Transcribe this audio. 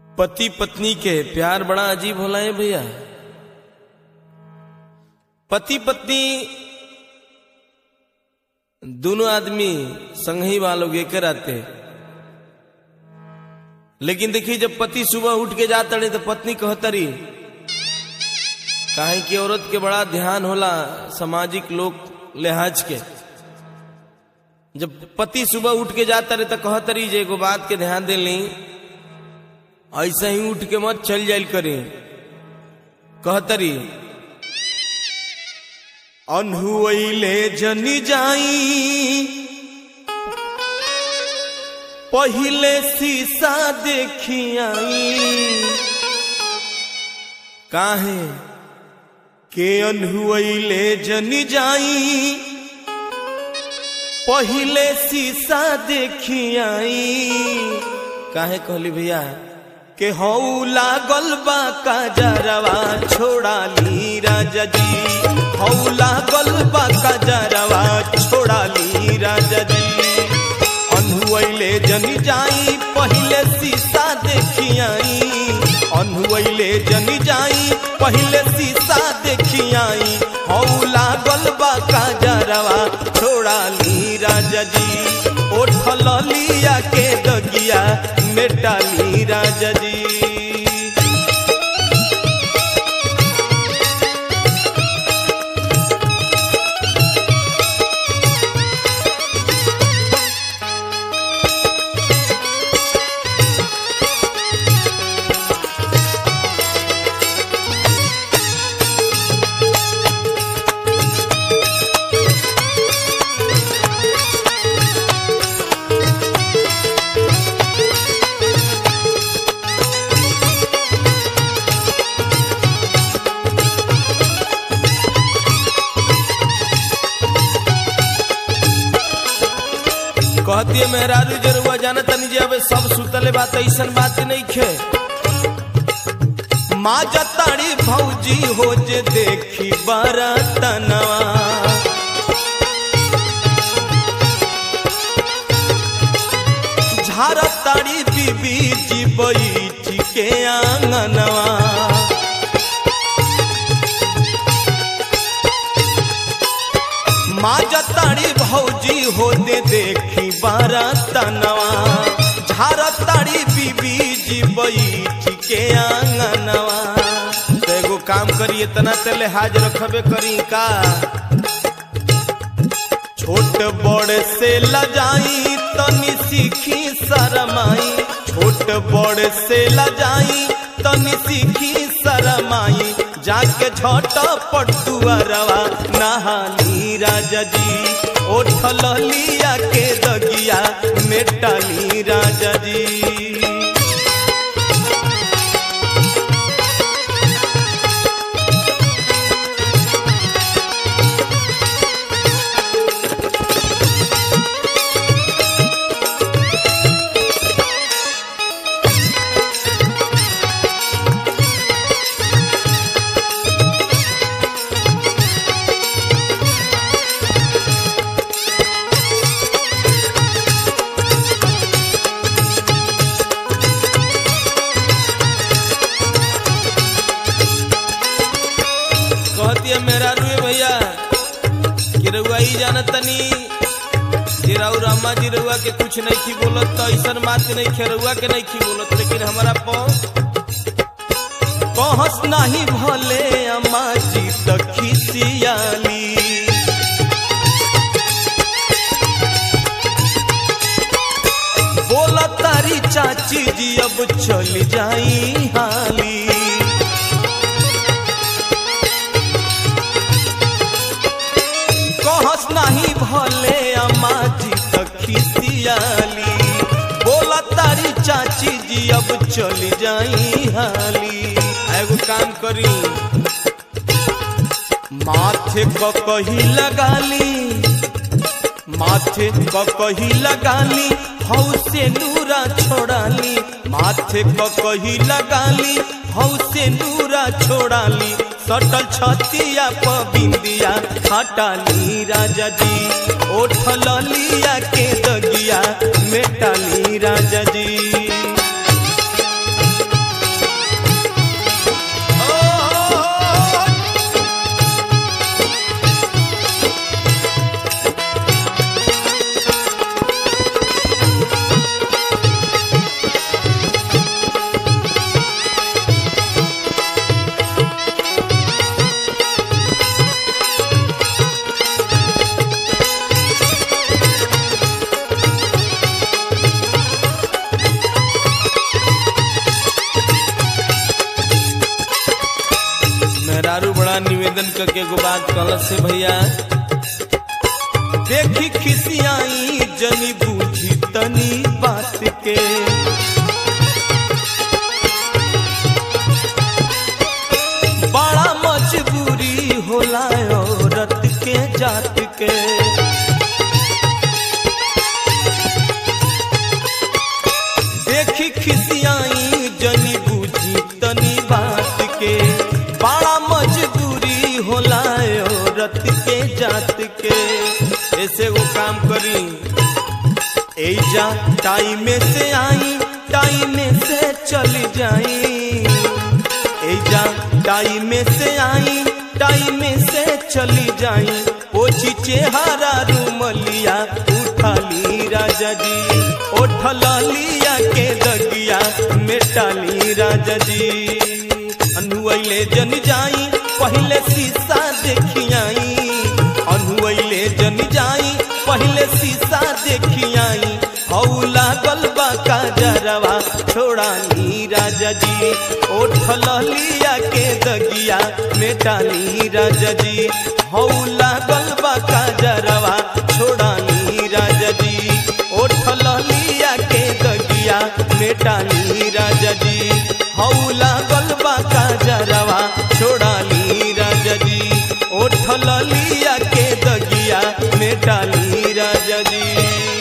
पति पत्नी के प्यार बड़ा अजीब होला है भैया पति पत्नी दोनों आदमी संग ही वालों के कराते लेकिन देखिए जब पति सुबह उठ के जाता रहे तो पत्नी कहतरी काहे कि औरत के बड़ा ध्यान होला सामाजिक लोग लिहाज के जब पति सुबह उठ के जाता रहे तो कहतरी जे एगो बात के ध्यान दे ली ऐसा ही उठ के मत चल जाइल करे कहतरी अनहुले जनी जाई पहिले शीशा देखी आई काहे के अनहुले जनी जाई पहिले शीशा देखी आई काहे कहली भैया के हऊ लागल बा काजरवा छोड़ा ली राजा जी हऊ लागल बा काजरवा छोड़ा ली राजा जी अनहुले जनी जाई पहिले शीशा देखी आई अनहुले जनी जाई पहिले शीशा देखी आई हऊ लागल बा काजरवा छोड़ा ली राजा जी ओठल लिया के दगिया मेटाली राजा जी कहती है मेहरारू जरुआ जाना तनी जे अब सब सुतले बात ऐसन बात नहीं खे माँ जताड़ी भौजी हो जे देखी बरतनवा झारताड़ी बीबी जी बैठ के आंगनवा माँ जताड़ी भौजी होते देखी बारा तनवा झारताड़ी बीबी जी बैठ के आंगनवा तो एगो काम करिए तना ते लिहाज रखबे करी का छोट बड़ से लजाई तनी सीखी शरमाई छोट बड़ से लजाई तनी सीखी शरमाई जाके झट पटुअरवा नहाली राजा जी ओठल लिया के दगिया मेटाली राजा जी कहती है मेरा रुए भैया कि रउआ ही जाना तनी कि राउर अम्मा जी रउआ के कुछ नहीं खी बोलत तो ऐसा बात नहीं खे रउआ के नहीं खी बोलत लेकिन हमारा पौ कहस नहीं भले अम्मा जी तो खिसियाली बोला तारी चाची जी अब चल जाई हाली कहस नहीं भले अम्मा जी खिसियाली बोला तारी चाची जी अब चल जाई हाली एगो काम करी माथे क कही लगाली माथे क कही लगाली हौ से नूरा छोड़ाली माथे क कही लगाली हौ से नूरा छोड़ाली सटल छतिया प बिंदिया हटाली राजा जी ओठल लिया के दगिया मेटाली राजा जी निवेदन करके एगो बात कहल से भैया देखी खिसियाई जनी बूझी तनी बात के बड़ा मजबूरी होला औरत के जात के देखी खिसियाई जनी बूझी तनी बात के बड़ा मजबूरी होला औरत के जात के ऐसे वो काम करी एजा टाइम से आई टाइम से चली जाई एजा टाइम से आई टाइम से चली जाई ओछी चेहरा रूमलिया उठाली राजा जी ओठल लिया के दगिया मेटाली राजा जी अनुले जन जाई पहले शीशा देखियाई अनुले जन जाई पहले शीशा देखियाई हऊ लागल बा काजरवा छोड़ानी राजा जी ओठल लिया के दगिया मेटाली राजा जी हऊ लागल बा काजरवा छोड़ानी राजा जी ओठल लिया के दगिया मेटाली राजा जी हऊ लागल बा काजरवा छोड़ाली राजा जी ओठल लिया के दगिया मेटाली राजा जी